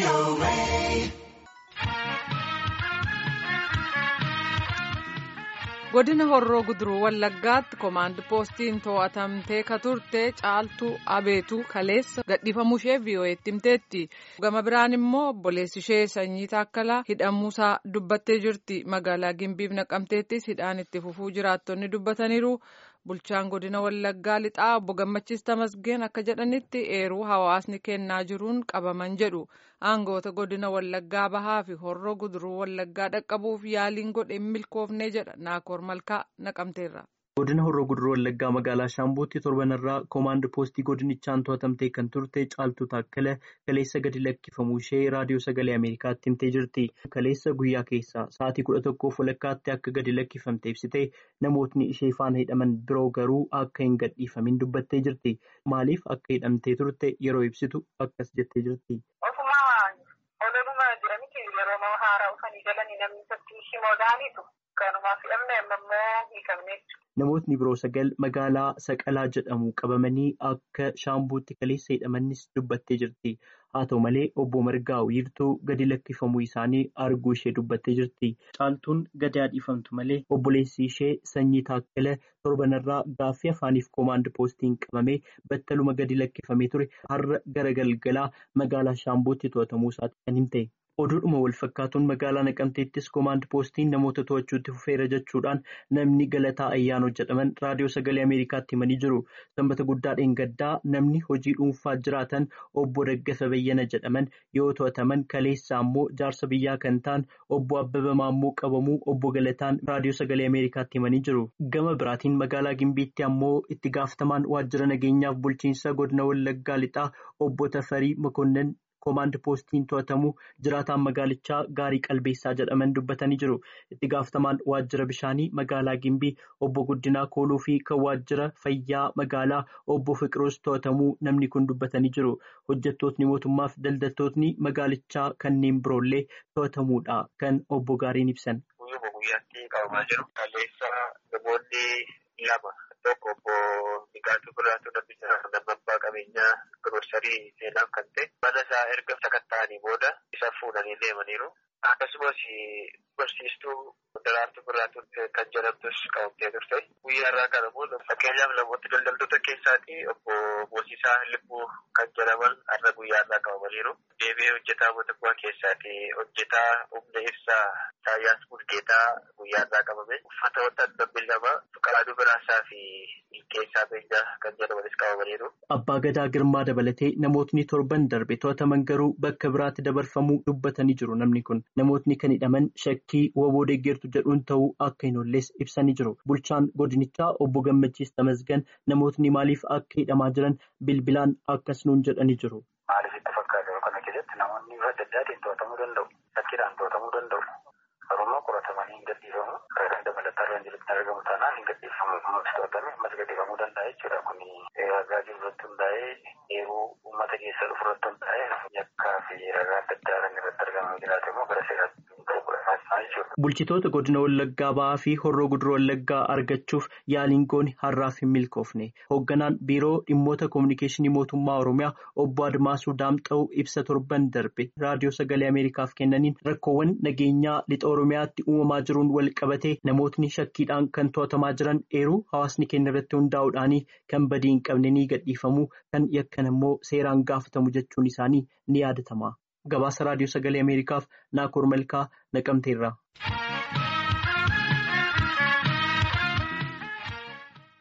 godina horroo guduruu wallaggaatti koomaand poostiin to'atamtee ka turte caaltuu abeetuu kaleessa gadhiifamuushee vii'oo'eetti himteetti gama biraan immoo obboleessi ishee sanyii taakkalaa hidhamuusaa dubbattee jirti magaalaa gimbiif naqamteettis hidhaan itti fufuu jiraattonni dubbataniiru. bulchaan godina wallaggaa lixaa obbo gammachiis tamasgeen akka jedhanitti eeruu hawaasni kennaa jiruun qabaman jedhu aangoota godina wallaggaa bahaa fi horroo guduruu wallaggaa dhaqqabuuf yaaliin godhe milkoofnee jedha naakoor malkaa naqamteerra. godina horroo guduruu wallaggaa magaalaa shaambuutti torbanarraa koomaand poostii godinichaan to'atamtee kan turte caaltuu taakkala kaleessa gadi lakkifamuu ishee raadiyoo sagalee ameerikaatti himtee jirti kaleessa guyyaa keessaa sa'aatii kudha tokkoof walakkaatti akka gadi lakkifamte ibsite namootni ishee faana hidhaman biroo garuu akka hin gadhiifamin dubbattee jirti maaliif akka hidhamtee turte yeroo ibsitu akkas jettee jirti. Namootni biroo sagal magaalaa Saqalaa jedhamu qabamanii akka shaambuutti kaleessa hidhamanis dubbattee jirti. Haa ta'u malee obbo Margaa wiirtuu gadi lakkifamuu isaanii arguu ishee dubbattee jirti. Caaltuun gadi dhiifamtu malee obboleessi ishee sanyii taakkala torbanarraa gaaffii afaaniif koomaand poostiin qabamee battaluma gadi lakkifamee ture har'a gara galgalaa magaalaa shaambuutti to'atamuu isaati kan himte. oduudhuma wal fakkaatuun magaalaa naqamteettis koomaand poostiin namoota to'achuutti fufeera jechuudhaan namni galataa ayyaanoo jedhaman raadiyoo sagalee ameerikaatti himanii jiru sanbata guddaa dheengaddaa namni hojii dhuunfaa jiraatan obbo Daggafa Bayyana jedhaman yoo to'ataman kaleessaa immoo jaarsa biyyaa kan ta'an obbo Abbaba Maammoo qabamuu obbo Galataan raadiyoo sagalee ameerikaatti himanii jiru gama biraatiin magaalaa Gimbiitti ammoo itti gaafatamaan waajjira nageenyaaf bulchiinsa godina Wallaggaa lixaa obbo Tafarii Makonnan. koomaand poostiin to'atamu jiraataan magaalichaa gaarii qalbeessaa jedhaman dubbatanii jiru itti gaafatamaan waajjira bishaanii magaalaa gimbii obbo guddinaa kooluu fi kan waajjira fayyaa magaalaa obbo fiqiroos to'atamuu namni kun dubbatanii jiru hojjettootni mootummaaf daldaltootni magaalichaa kanneen biroollee to'atamuudha kan obbo gaariin ibsan. guyyuma guyyaatti qabamaa jiru kaleessa namoonni lama tokko obbo Nigaatuu Birraatu namni lammaffaa qabeenyaa giroosarii seenaaf kan ta'e mana isaa erga sakatta'anii booda isa fuudhanii deemaniiru. Akkasumas barsiistuu Daraartuu Birraatu kan jedhamtus qabamtee turte. Guyyaa irraa kan immoo fakkeenyaaf namoota daldaltoota keessaati obbo Moosiisaa Libbuu kan jedhaman har'a guyyaa irraa qabamaniiru. Deebi'ee hojjetaa mootummaa keessaati hojjetaa humna ibsaa Saayyaas Bulgeetaa guyyaa irraa qabame. Uffata wanta lama Fuqaaduu Biraasaa fi Milkeessaa Beenyaa kan jedhamanis qabamaniiru. Abbaa Gadaa Girmaa dabalatee namootni torban darbe to'ataman garuu bakka biraatti dabarfamuu dubbatanii jiru namni kun. Namootni kan hidhaman shakkii waboo deeggartu jedhuun ta'uu akka hin oolles ibsanii jiru. Bulchaan godinichaa obbo Gammachiis Tamasgan namootni maaliif akka hidhamaa jiran bilbilaan akkas nuun jedhanii jiru. Maaliif itti fakkaata kana keessatti namoonni bifa adda addaatiin to'atamuu danda'u. Shakkiidhaan to'atamuu danda'u. Harummaa qoratamanii hin gadhiifamu. Ragaa dabalataa irra hin jirutti argamu taanaan hin gadhiifamu. Ammas to'atame ammas gadhiifamuu danda'a jechuudha. Kuni ragaa jiru irratti hundaa'ee yeroo uummata keessa dhufu irratti hundaa'ee yakkaa fi ragaa adda addaa kan irratti argamu jiraate immoo gara seeraatti Bulchitoota godina Wallaggaa ba'aa fi horroo guduruu Wallaggaa argachuuf yaaliin goone har'aaf hin milkoofne. Hoogganaan biiroo dhimmoota koominikeeshinii mootummaa Oromiyaa obbo Admaasuu Daamxa'uu ibsa torban darbe raadiyoo sagalee Ameerikaaf kennaniin rakkoowwan nageenyaa lixa Oromiyaatti uumamaa jiruun wal qabatee namootni shakkiidhaan kan to'atamaa jiran eeruu hawaasni keenya irratti hundaa'uudhaan kan badii hin qabne ni gadhiifamu kan yakkan immoo seeraan gaafatamu jechuun isaanii ni yaadatama. Gabaasa raadiyoo sagalee Ameerikaaf Naakoor Malkaa naqamteerra.